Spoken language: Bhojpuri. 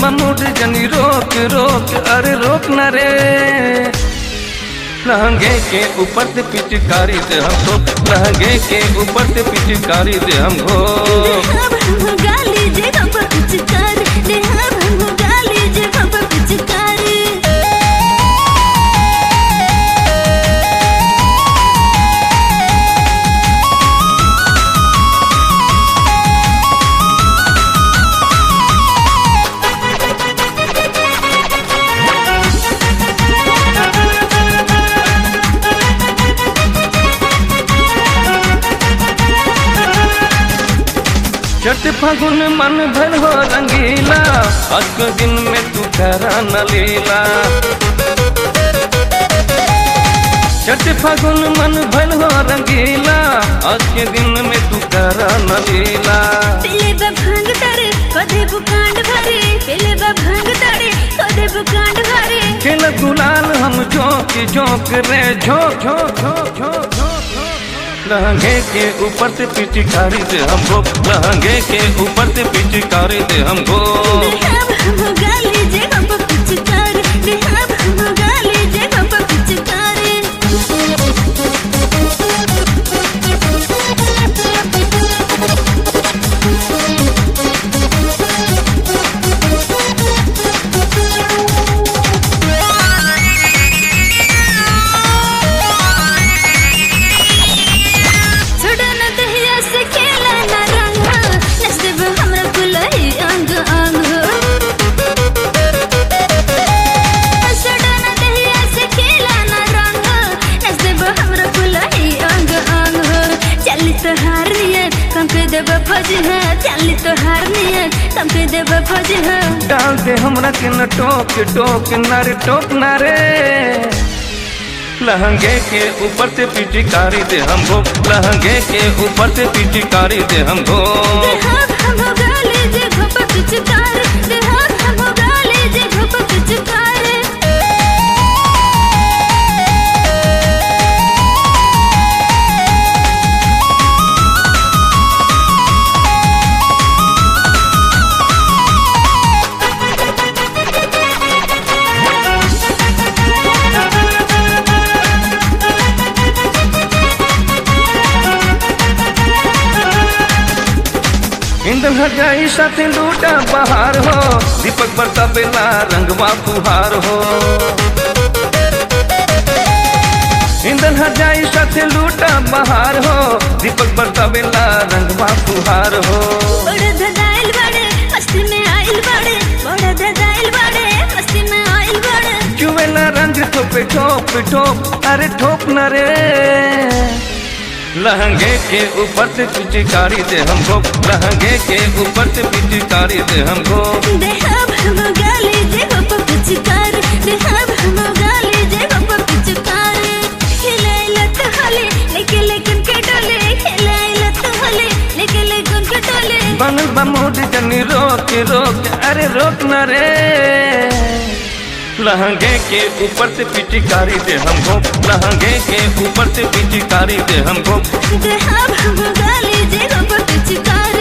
बमुड जनी रोक रोक अरे रोक न रे लहंगे के ऊपर से पिचकारी दे हम तो लहंगे के ऊपर से पिचकारी दे हम हो देहा भंग गाली जे बाबा पिचकार देहा भंग गाली जे बाबा पिचकार चट फागुन मन भर हो रंगीला आज के दिन में तू करा न लीला चट फागुन मन भर हो रंगीला आज के दिन में तू करा न लीला पेले बा भांग तारे कदे बुकांड भरे पेले बा भांग तारे कदे बुकांड भरे खेल गुलाल हम झोंक झोंक रे झोंक झोंक झोंक झोंक झोंक लहंगे के ऊपर से पिचकारी दे हमको लहंगे के ऊपर से पिचकारी दे हमको देहा भंग गाली जे बाबा पिचकार देहा भंग गाली जे बाबा पिचकार छोड़ा न दहिया से खेला न रंग नसीब हमरा कुलही अंग अंग छोड़ा न दहिया से खेला न रंग नसीब हमरा कुलही अंग अंग चली तो हार नियत कम के देब फौज है चली तो हार नियत कम के देब फौज है डाल दे हमरा के न टोक टोक न रे टोक न रे लहंगे के ऊपर से पिचकारी दे हमको लहंगे के ऊपर से पिचकारी दे हमको देहात हम गाली जे घप पिचकार देहात हम गाली जे घप पिचकार इंदन हजाई साथे लूटा बहार हो दीपक बरता बेला रंगवा फुहार हो इंदन हजाई साथे लूटा बहार हो दीपक बरता बेला रंगवा फुहार हो बड़े धदाइल बड़े मस्ती में आइल बड़े बड़े धदाइल बड़े मस्ती में आइल बड़े चुवेला रंग ठोपे ठोप ठोप अरे ठोप न रे लहंगे के ऊपर से पिचकारी दे हमको लहंगे के ऊपर से पिचकारी दे हमको देहा भम गाली जे घप पिचकार देहा भम गाली जे घप पिचकार खिलाई लत हले लेके लेकिन के डोले खिलाई लत हले लेके लेकिन के डोले बनल बा मोड जनी रोक रोक अरे रोक न रे लहंगे के ऊपर से पिचकारी दे हमको लहंगे के ऊपर से पिचकारी दे हमको देहा भम गाली जे घप पिचकार